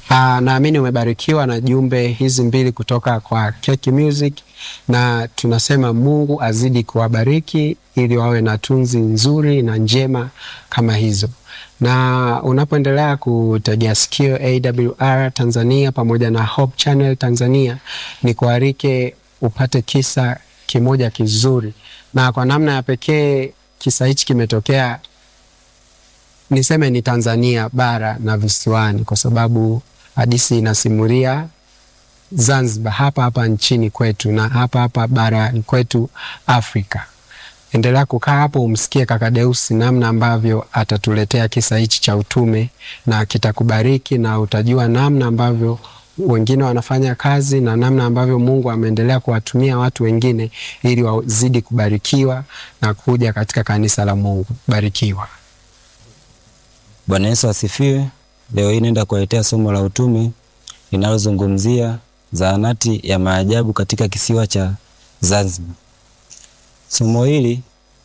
Ah, naamini umebarikiwa na jumbe hizi mbili kutoka kwa Keki Music, na tunasema Mungu azidi kuwabariki ili wawe na tunzi nzuri na njema kama hizo. Na unapoendelea kutegea sikio AWR Tanzania pamoja na Hope Channel Tanzania, ni kuarike upate kisa kimoja kizuri, na kwa namna ya pekee kisa hichi kimetokea niseme ni Tanzania bara na visiwani, kwa sababu hadithi inasimulia Zanzibar, hapa hapa nchini kwetu na hapa hapa barani kwetu Afrika. Endelea kukaa hapo umsikie kaka Deusi namna ambavyo atatuletea kisa hichi cha utume, na kitakubariki na utajua namna ambavyo wengine wanafanya kazi na namna ambavyo Mungu ameendelea kuwatumia watu wengine ili wazidi kubarikiwa na kuja katika kanisa la Mungu. Barikiwa. Bwana Yesu asifiwe. Leo hii naenda kuwaletea somo la utume linalozungumzia zahanati ya maajabu katika kisiwa cha Zanzibar. Somo hili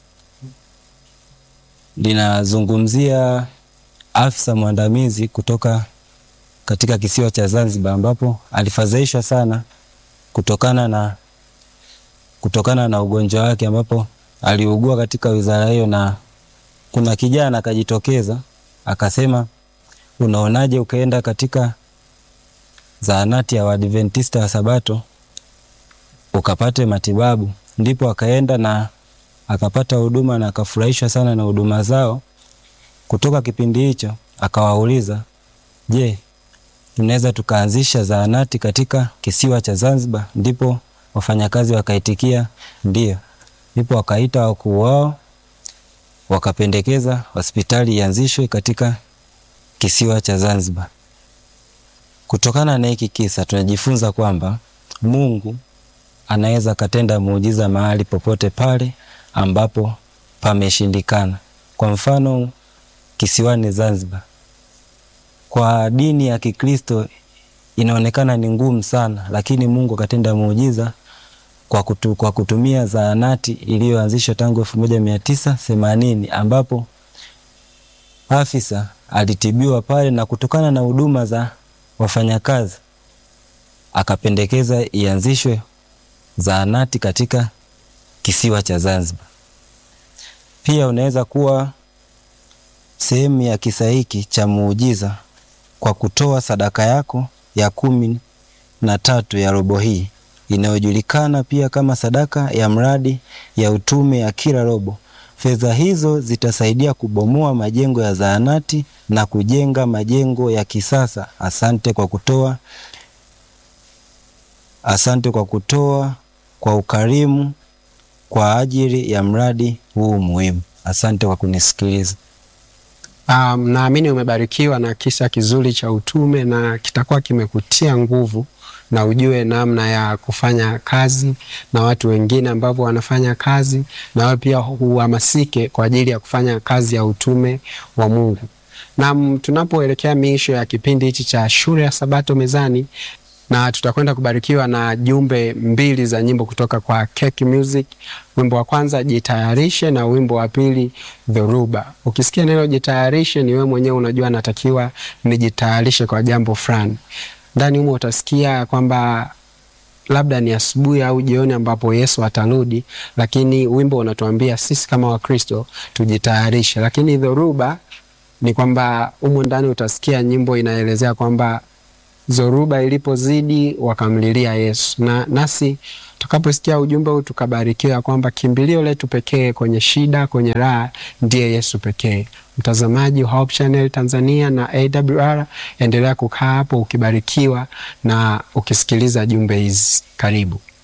linazungumzia afisa mwandamizi kutoka katika kisiwa cha Zanzibar ambapo alifadhaishwa sana kutokana na kutokana na ugonjwa wake ambapo aliugua katika wizara hiyo, na kuna kijana akajitokeza akasema, unaonaje ukaenda katika zahanati ya Waadventista wa Sabato ukapate matibabu? Ndipo akaenda na akapata huduma na akafurahishwa sana na huduma zao. Kutoka kipindi hicho akawauliza, je, tunaweza tukaanzisha zahanati katika kisiwa cha Zanzibar? Ndipo wafanyakazi wakaitikia ndio. Ndipo wakaita wakuu wao wakapendekeza hospitali ianzishwe katika kisiwa cha Zanzibar. Kutokana na hiki kisa tunajifunza kwamba Mungu anaweza akatenda muujiza mahali popote pale ambapo pameshindikana. Kwa mfano kisiwani Zanzibar, kwa dini ya Kikristo inaonekana ni ngumu sana, lakini Mungu akatenda muujiza kwa, kutu, kwa kutumia zahanati iliyoanzishwa tangu elfu moja mia tisa themanini ambapo afisa alitibiwa pale na kutokana na huduma za wafanyakazi akapendekeza ianzishwe zahanati katika kisiwa cha Zanzibar. Pia unaweza kuwa sehemu ya kisa hiki cha muujiza kwa kutoa sadaka yako ya kumi na tatu ya robo hii inayojulikana pia kama sadaka ya mradi ya utume ya kila robo. Fedha hizo zitasaidia kubomoa majengo ya zahanati na kujenga majengo ya kisasa. Asante kwa kutoa, asante kwa kutoa kwa ukarimu kwa ajili ya mradi huu muhimu. Asante kwa kunisikiliza. Um, naamini umebarikiwa na kisa kizuri cha utume na kitakuwa kimekutia nguvu na ujue namna ya kufanya kazi na watu wengine ambao wanafanya kazi, na wewe pia uhamasike kwa ajili ya kufanya kazi ya utume wa Mungu. Na tunapoelekea miisho ya kipindi hichi cha shule ya Sabato mezani, na tutakwenda kubarikiwa na jumbe mbili za nyimbo kutoka kwa Keki Music. Wimbo wa kwanza jitayarishe, na wimbo wa pili dhoruba. Ukisikia neno jitayarishe, ni wewe mwenyewe unajua natakiwa nijitayarishe kwa jambo fulani. Ndani humo utasikia kwamba labda ni asubuhi au jioni ambapo Yesu atarudi, lakini wimbo unatuambia sisi kama Wakristo tujitayarishe. Lakini dhoruba ni kwamba humo ndani utasikia nyimbo inaelezea kwamba zoruba ilipozidi wakamlilia Yesu, na nasi tukaposikia ujumbe huu tukabarikiwa kwamba kimbilio letu pekee kwenye shida, kwenye raha ndiye Yesu pekee. Mtazamaji wa Hope Channel Tanzania na AWR, endelea kukaa hapo ukibarikiwa na ukisikiliza jumbe hizi. Karibu.